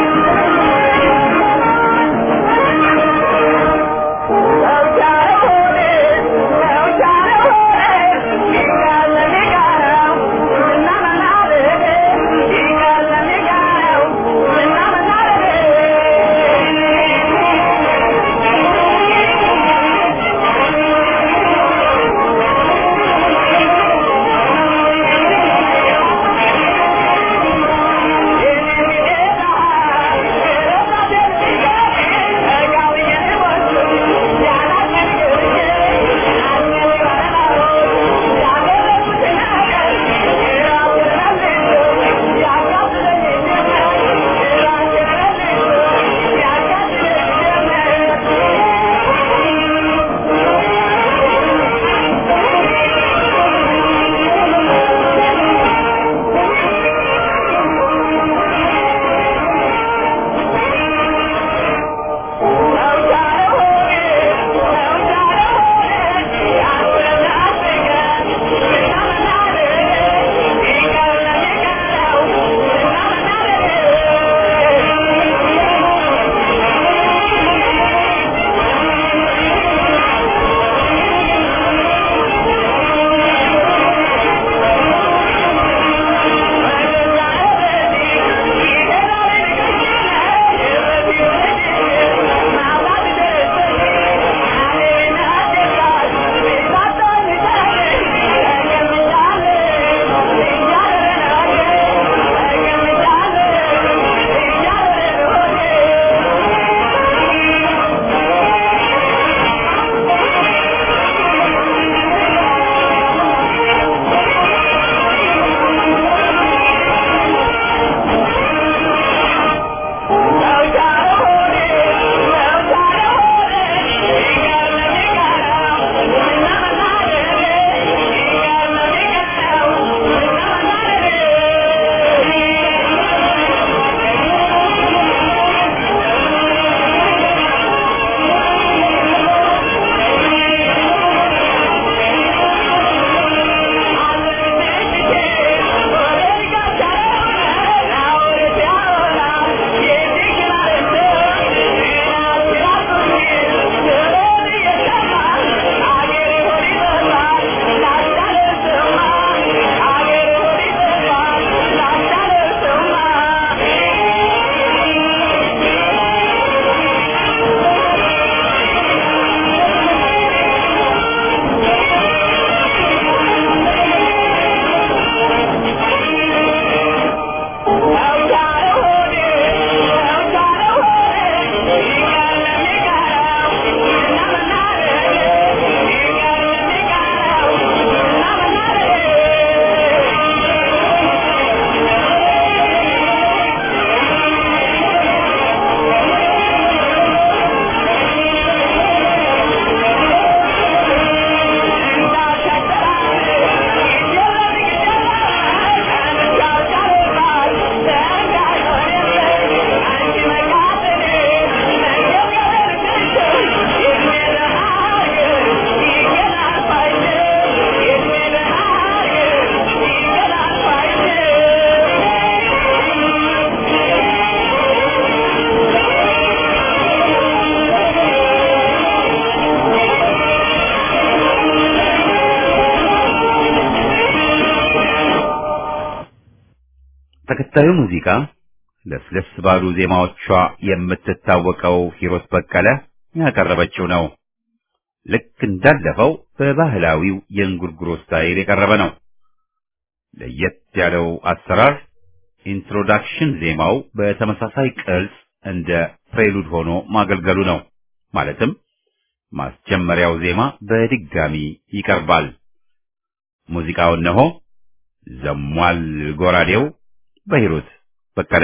በቀጣዩ ሙዚቃ ለስለስ ባሉ ዜማዎቿ የምትታወቀው ሂሮት በቀለ ያቀረበችው ነው። ልክ እንዳለፈው በባህላዊው የእንጉርጉሮ ስታይል የቀረበ ነው። ለየት ያለው አሰራር ኢንትሮዳክሽን ዜማው በተመሳሳይ ቅርጽ እንደ ፕሬሉድ ሆኖ ማገልገሉ ነው። ማለትም ማስጀመሪያው ዜማ በድጋሚ ይቀርባል። ሙዚቃው እነሆ ዘሟል ጎራዴው በሂሩት በቀለ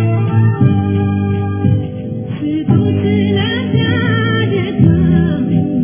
ስጡት ለዳደታ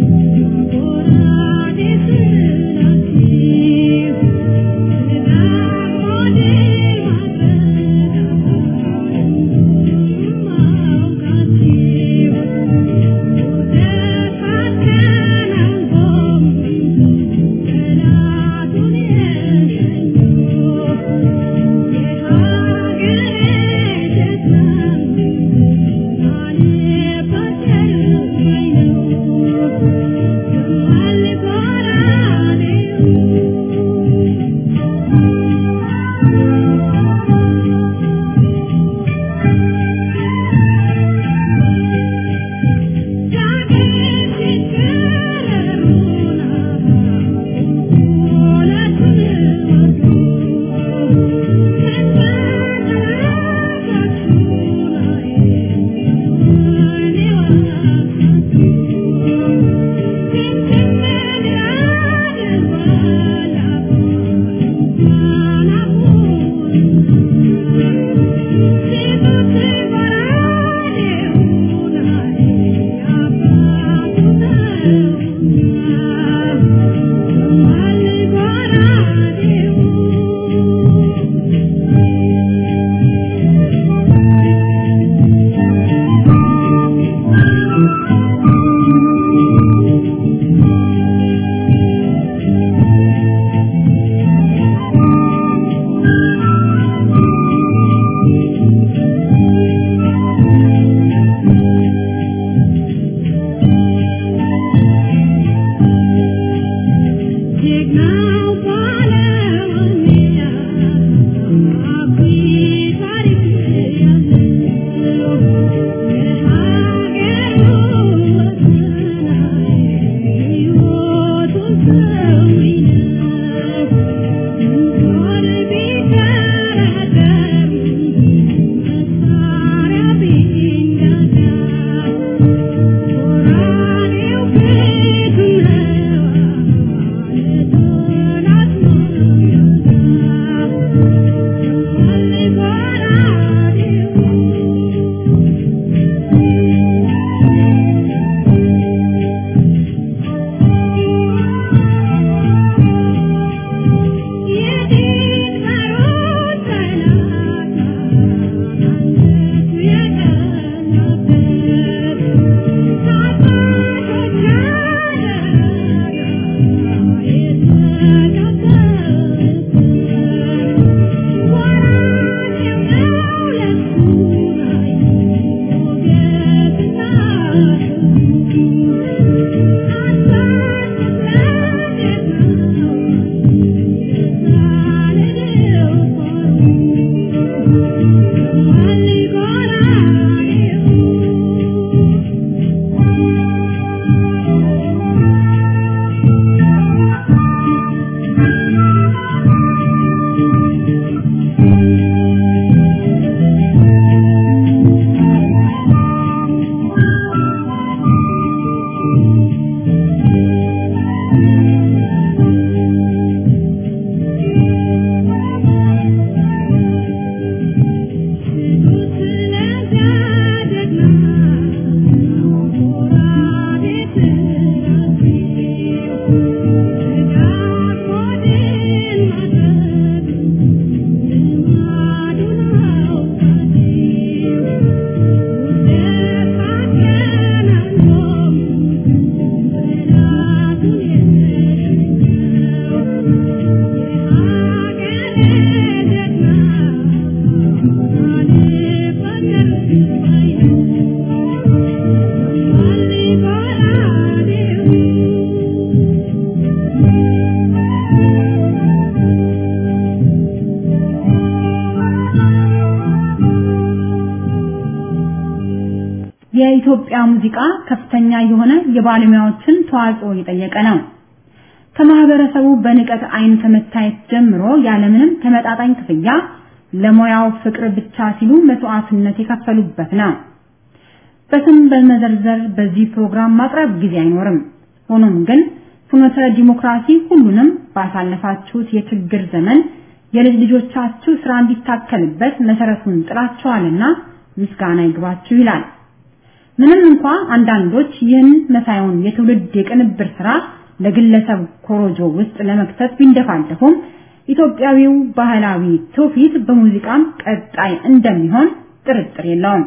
የኢትዮጵያ ሙዚቃ ከፍተኛ የሆነ የባለሙያዎችን ተዋጽኦ የጠየቀ ነው። ከማህበረሰቡ በንቀት አይን ከመታየት ጀምሮ ያለምንም ተመጣጣኝ ክፍያ ለሙያው ፍቅር ብቻ ሲሉ መስዋዕትነት የከፈሉበት ነው። በስም በመዘርዘር በዚህ ፕሮግራም ማቅረብ ጊዜ አይኖርም። ሆኖም ግን ፍኖተ ዲሞክራሲ ሁሉንም ባሳለፋችሁት የችግር ዘመን የልጅ ልጆቻችሁ ስራ እንዲታከልበት መሰረቱን ጥላችኋልና ምስጋና ይግባችሁ ይላል። ምንም እንኳ አንዳንዶች ይህን መሳዩን የትውልድ የቅንብር ስራ ለግለሰብ ኮሮጆ ውስጥ ለመክተት ቢንደፋደፉም ኢትዮጵያዊው ባህላዊ ትውፊት በሙዚቃም ቀጣይ እንደሚሆን ጥርጥር የለውም።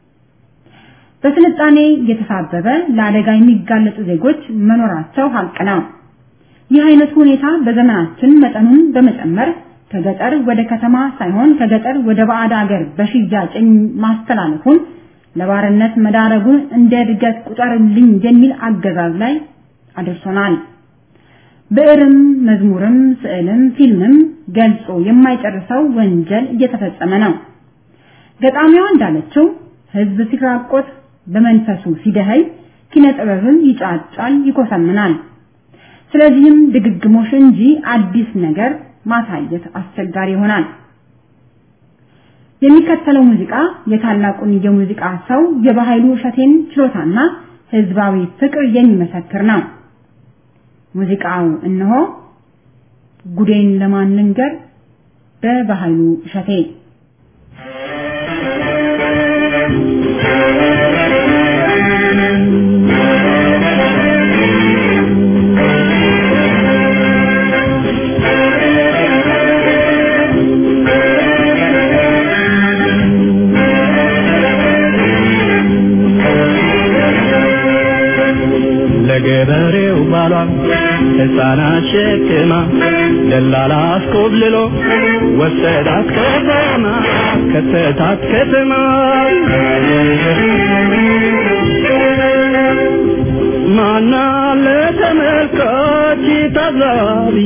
በስልጣኔ የተሳበበ ለአደጋ የሚጋለጡ ዜጎች መኖራቸው ሀቅ ነው። ይህ አይነቱ ሁኔታ በዘመናችን መጠኑን በመጨመር ከገጠር ወደ ከተማ ሳይሆን ከገጠር ወደ ባዕድ አገር በሽያጭ ማስተላለፉን ለባርነት መዳረጉን እንደ እድገት ቁጠርልኝ የሚል አገዛዝ ላይ አድርሶናል። ብዕርም፣ መዝሙርም፣ ስዕልም፣ ፊልምም ገልጾ የማይጨርሰው ወንጀል እየተፈጸመ ነው። ገጣሚዋ እንዳለችው ህዝብ ሲራቆት በመንፈሱ ሲደኸይ ኪነ ጥበብም ይጫጫል፣ ይኮሰምናል። ስለዚህም ድግግሞሽ እንጂ አዲስ ነገር ማሳየት አስቸጋሪ ይሆናል። የሚከተለው ሙዚቃ የታላቁን የሙዚቃ ሰው የባህሉ እሸቴን ችሎታና ህዝባዊ ፍቅር የሚመሰክር ነው። ሙዚቃው እነሆ ጉዴን ለማን ልንገር በባህሉ እሸቴ ለገበሬው ባሏ ሕፃናት ሸክማ ደላላ አስኮብልሎ ወሰዳት ከተማ ከተታት ከተማ ማና ለተመልካች ታዛቢ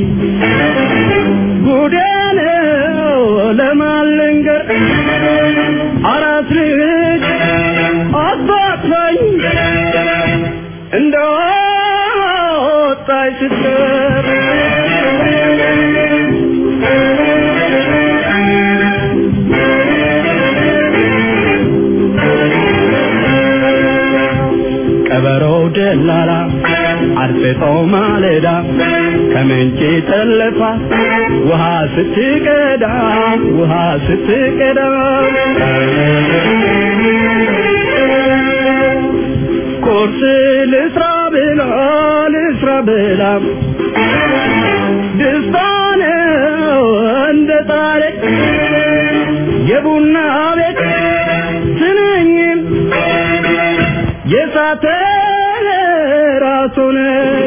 ጉዴ ነው ለማን ልንገር አራት ልጅ አባትኝ እንደ ወጣች ስትቀር ቀበሮው ደላላ አርፍጦ ማለዳ ከምንጭ ጠለፋ ውሃ ስትቀዳ ውሃ ስትቀዳ ቁርስ ልስራ ብላ ልስራ ብላ ደስታ ነው እንደ ጣለ የቡና ቤት ስንኝም የሳተ ራሱን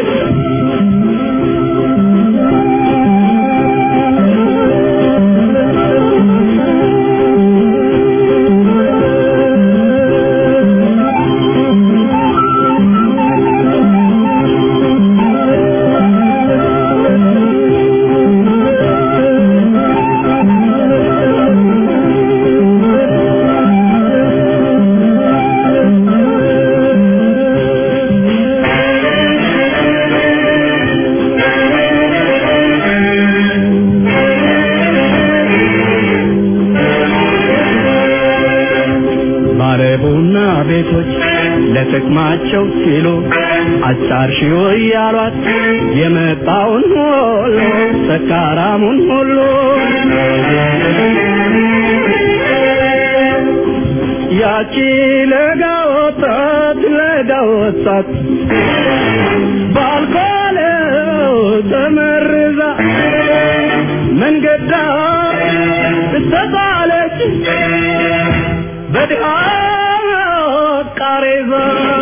ባለቡና ቤቶች ለጥቅማቸው ሲሉ አጫርሺው እያሏት የመጣውን ሁሉ ሰካራሙን ሁሉ ያቺ ለጋ ወጣት ለጋ ወጣት ባልኮለው ተመርዛ መንገዳ ተጣለች በድሃ ቃሬዛ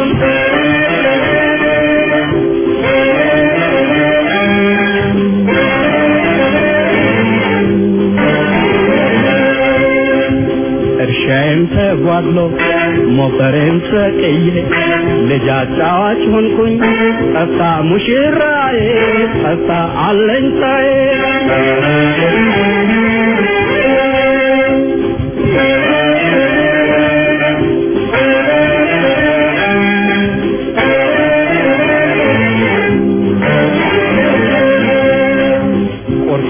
እርሻዬም ተጓድሎ ሞፈሬም ሰቅዬ ልጅ አጫዋች ሆንኩኝ ጠፍታ ሙሽራዬ ጠፍታ አለኝታዬ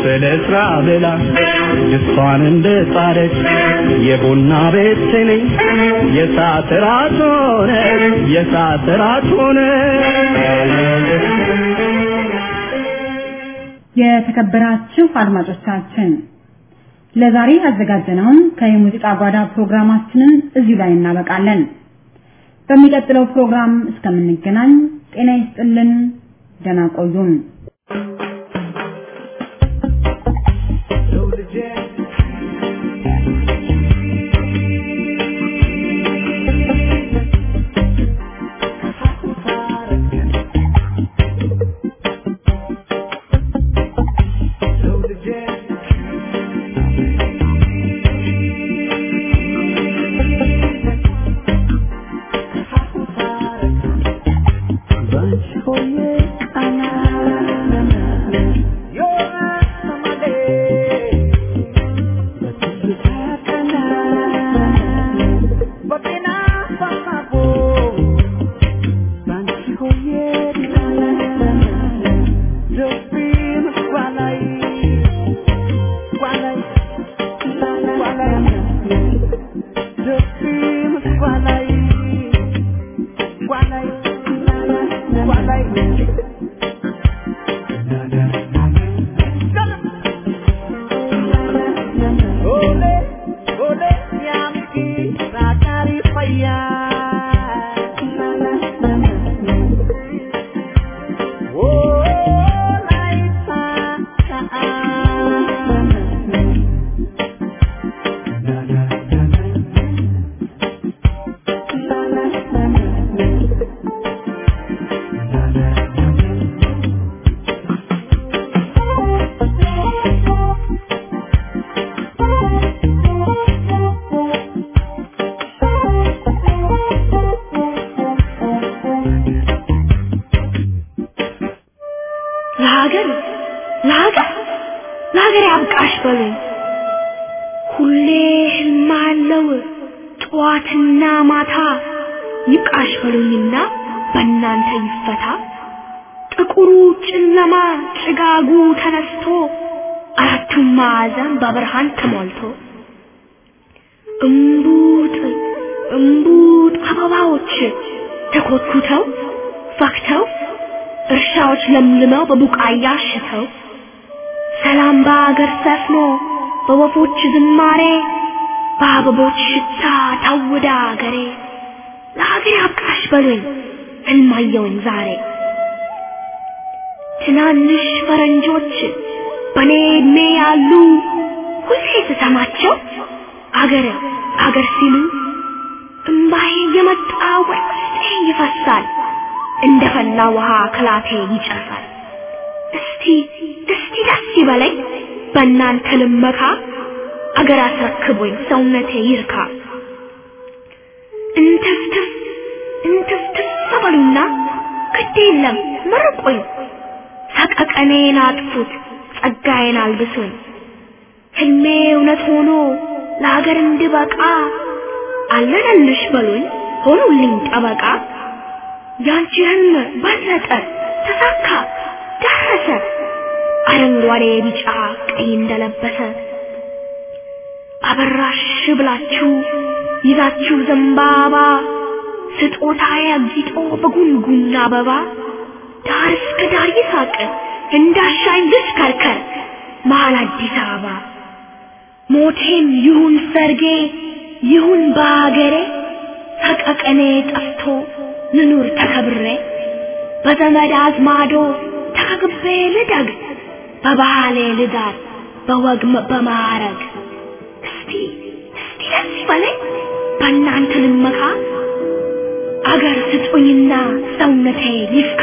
በለስራ ብላ ድስቷን እንደ ጣደች የቡና ቤት ነኝ የሰዓት ራት ሆነ የሰዓት ራት ሆነ የተከበራችሁ አድማጮቻችን ለዛሬ ያዘጋጀነውን ከየሙዚቃ ጓዳ ፕሮግራማችንን እዚሁ ላይ እናበቃለን። በሚቀጥለው ፕሮግራም እስከምንገናኝ ጤና ይስጥልን፣ ደህና ቆዩን። ለሀገር ለሀገር ለሀገር ያብቃሽ በሉኝ። ሁሌ ህልም አለው ጠዋትና ማታ ይብቃሽ በሉኝና በእናንተ ይፈታ። ጥቁሩ ጨለማ ጭጋጉ ተነስቶ አራቱም ማዕዘን በብርሃን ተሞልቶ እምቡጥ እምቡጥ አበባዎች ተኮትኩተው ፈክተው እርሻዎች ለምልመው በቡቃያ አሽተው ሰላም በአገር ሰፍኖ በወፎች ዝማሬ በአበቦች ሽታ ታውዳ አገሬ ለሀገር አብቃሽ በሉኝ ህልማየውኝ ዛሬ ትናንሽ ፈረንጆች በኔ እድሜ ያሉ ሁሌ ስሰማቸው አገር አገር ሲሉ እምባዬ የመጣ ወደ ውስጤ ይፈሳል እንደ ፈላ ውሃ ከላቴ ይጨሳል። እስቲ እስቲ ደስ ይበለኝ በእናንተ ልመካ አገር አስረክቦኝ ሰውነቴ ይርካ። እንትፍትፍ እንትፍትፍ በሉና ግድ የለም መርቆኝ ሰቀቀኔን አጥፉት ጸጋዬን አልብሱኝ ህልሜ እውነት ሆኖ ለሀገር እንድበቃ አለነልሽ በሉኝ ሆኑልኝ ጠበቃ ያንቺ ህልም በለጠ ተሳካ ደረሰ አረንጓዴ ቢጫ ቀይ እንደለበሰ አበራሽ ብላችሁ ይዛችሁ ዘንባባ ስጦታዬ አጊጦ በጉንጉን አበባ ዳር እስከ ዳር ይሳቅ እንዳሻኝ ልሽከርከር መሀል አዲስ አበባ ሞቴም ይሁን ሰርጌ ይሁን በአገሬ ሰቀቀኔ ጠፍቶ ልኑር ተከብሬ በዘመድ አዝማዶ ተከግቤ ልደግ በባህሌ ልዳር በወግ በማዕረግ እስቲ እስቲ ደስ ይበለኝ በእናንተ ልመካ አገር ስጡኝና ሰውነቴ ይፍካ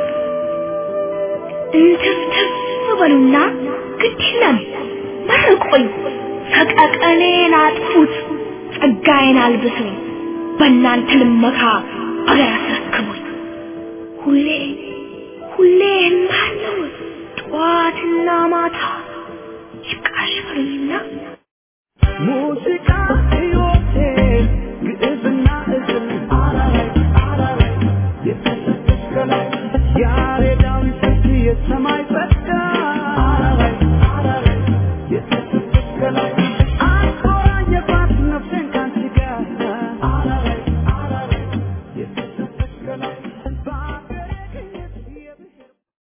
እንትፍትፍ በሉና ግድ የለም መርቆኝ ሰቀቀኔን አጥፉት ጸጋዬን አልብሱኝ በእናንተ ልመካ አገር አስረክቡኝ ሁሌ ሁሌ የማለው ጠዋትና ማታ ይብቃሽ በሉኝና ሙዚቃ ሕይወቴ ግዕዝና እዝል አራራይ አራራይ የተሰጠች ከላይ ያሬዳዊ ስልት የሰማይ